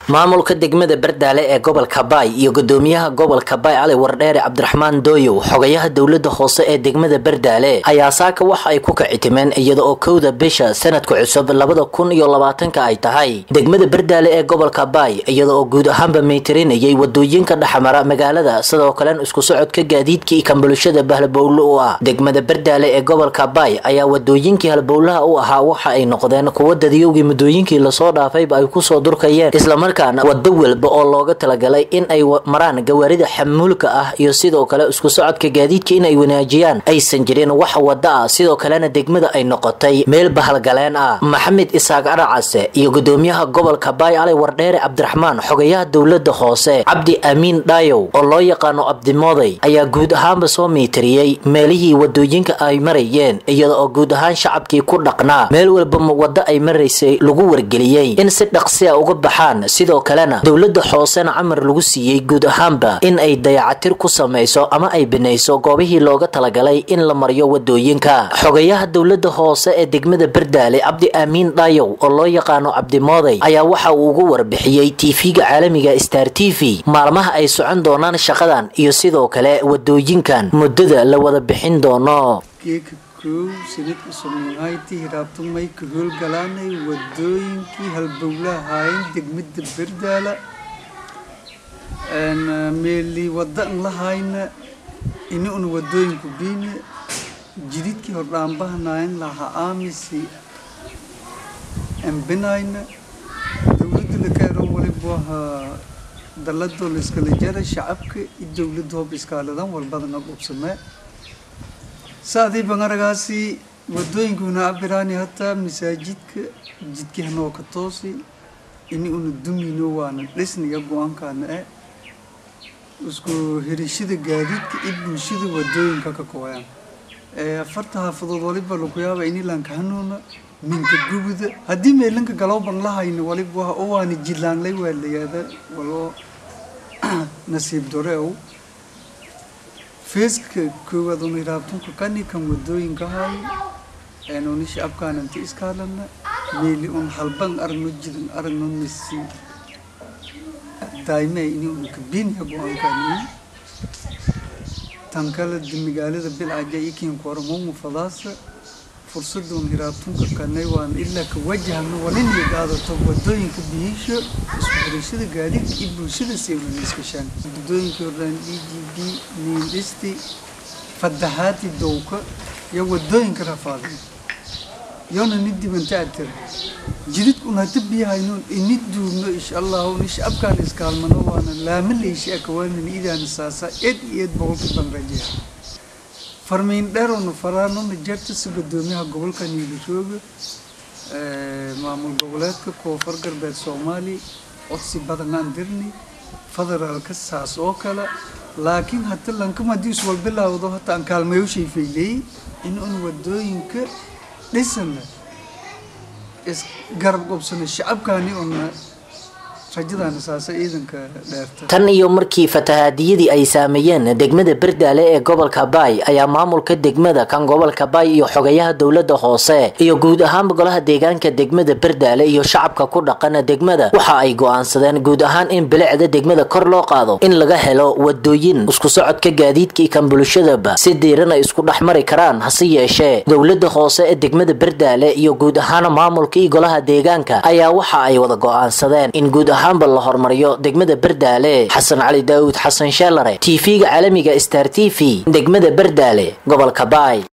maamulka degmada bardaale ee gobolka baay iyo gudoomiyaha gobolka baay cali wardheere cabdiraxmaan dooyow xogayaha dowlada hoose ee degmada bardaale ayaa saaka waxa ay ku kacitimeen iyada oo kowda bisha sanadka cusub labada kun iyo labaatanka ay tahay degmada bardaale ee gobolka baay iyada oo guud ahaanba maytirinayay wadooyinka dhexmara magaalada sidoo kalen isku socodka gaadiidka iyo kanbulshada bahlabowle u ah degmada bardaale ee gobolka baay ayaa wadooyinkii halbowlaha u ahaa waxa ay noqdeen kuwa dadiyowgii muddooyinkii lasoo dhaafayba ay kusoo durkayeen wado walba oo looga talagalay in ay maraan gawaarida xamuulka ah iyo sidoo kale isku socodka gaadiidka in ay wanaajiyaan aysan jirin wax wada ah sidoo kalena degmada ay noqotay meel bahalgaleen ah maxamed isaaq aracase iyo gudoomiyaha gobolka baay cali wardheere cabdiraxmaan xogayaha dowlada hoose cabdi amiin dhaayow oo loo yaqaano abdimooday ayaa guud ahaanba soo miitiriyey meelihii wadooyinka ay marayeen iyada oo guud ahaan shacabkii ku dhaqnaa meel walba wado ay maraysay lagu wargeliyey in si dhaqsia uga baxaan sidoo kalena dowlada hoosena camar lagu siiyey guud ahaanba in ay dayacatir ku samayso ama ay binayso goobihii looga talagalay in la mariyo wadooyinka xogayaha dowlada hoose ee degmada bardaale cabdi aamiin dhaayow oo loo yaqaano cabdimooday ayaa waxa uu ugu warbixiyey tv-ga caalamiga star t v maalmaha ay socon doonaan shaqadan iyo sidoo kale wadooyinkan muddada la wada bixin doono kow sanadka soomaaliytii hiraabtumay ka howlgalaanay wadooyinkii halbowlaha haayeen degmada bardaala meeli wada an lahayna ini una wadooyinku biina jididkii hordhaanbahanaayan laha aamisi ambinayna dowladda lakaero waliba ahaa daladoo la iskala jara shacabka iyo dowladda hoob iskaaladan walbadana dhubsamee saadii bangaragaasi wadooyinkuna abiraani hataa masaajidka jidkii hanoo ka toosi ini una dumino waana dhisniga go-aankaana eh isku hirishada gaadiidka iyo bulshada wadooyinka ka kooyaan afarta haafadood waliba laku yaaba ini lanka hanuuna minka gubuda haddii meelanka galowban lahayna waliba waana jilaanlay waa layaada waloo nasiib dore ow feeska koowaad una hiraabtunka kani kan wadooyinka hay eenuni shacabkaananta iskaalana meeli un halban aragno jidan aragno misi daayme ini una kabiniya go-aankaani tan kale magaalada bilcaja ikin koramomu fadaasa fursada un hiraabtunka kanay waan ilaa ka wajahno waliniya qaadato wadooyinka biyisho isku xirashada gaadiidka iyo bulshada siwlana iskashaan wadooyinkii hordhaan d g b niindhisti fadahaati dowka iyo wadooyinka rafaaday yoona ni dibanta atira jididkun hata biyahaynoon ini duubno insha allahu ni shacabkaan iskaalmano waana laamalayshi akawaanana idaana saasa eed iyo eed boqolka banrajeya farmiin dheerona faraanona jartasa gudoomiyaha gobolka niilasooga maamul goboleedka koonfur galbeed soomaaliya codsi badan aan dirni federaalka saas oo kale laakiin hata lankama haddii iswal bilaawdo hata aan kaalmayoshay fayleyey in un wadooyinka dhisana isgarab qobsana shacabkaani una tan iyo markii fatahaadiyadii ay saameeyeen degmada bardaale ee gobolka baay ayaa maamulka degmada kan gobolka baay iyo xogayaha dowlada hoose iyo guud ahaanba golaha deegaanka degmada bardaale iyo shacabka ku dhaqana degmada waxa ay go-aansadeen guud ahaan in bilicda degmada kor loo qaado in laga helo wadooyin isku socodka gaadiidka kan bulshadaba si diiran ay isku dhex mari karaan hase yeeshee dowlada hoose ee degmada bardaale iyo guud ahaan maamulka iyo golaha deegaanka ayaa waxa ay wada go-aansadeen in guud ahaanba la hormariyo degmada bardaale xasan cali daawud xasan sheelare tv-ga caalamiga star t v degmada bardaale gobolka baay